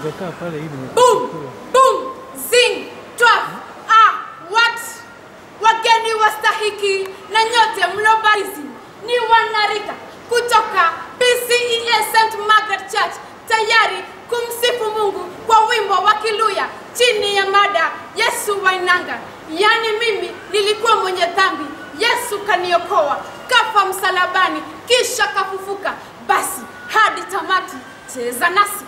Ungekaa pale hivi ni Boom, boom, zing, twaf, ah, what? Wageni wastahiki na nyote mlobarizi ni wanarika kutoka PCEA St. Margaret Church tayari kumsifu Mungu kwa wimbo wa Kiluya chini ya mada Yesu wainanga, yaani mimi nilikuwa mwenye dhambi, Yesu kaniokoa, kafa msalabani, kisha kafufuka. Basi hadi tamati, cheza nasi.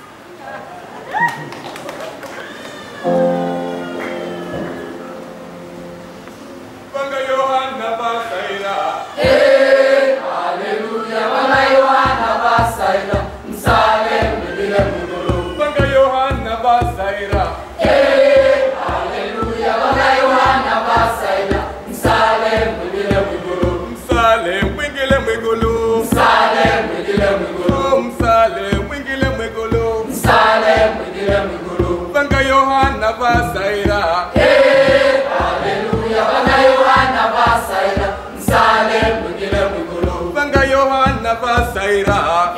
Panga Yohana Basaira. Panga Yohana Basaira. Msale mwingile mwigulu. Oh, msale mwingile mwigulu. Panga Yohana Basaira. Panga Yohana Basaira.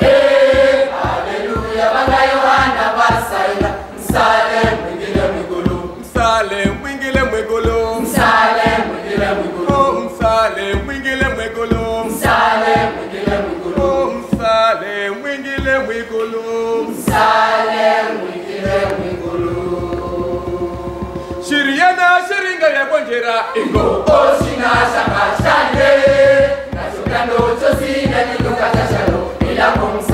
Msale mwingile mwigulu. Oh, msale mwingile mwigulu. Oh, msale mwingile mwigulu. Shiriana shiringa ya bonjera ingo. Oshina shaka shande, na shukando chosi na nilukata shalo, ila kumsa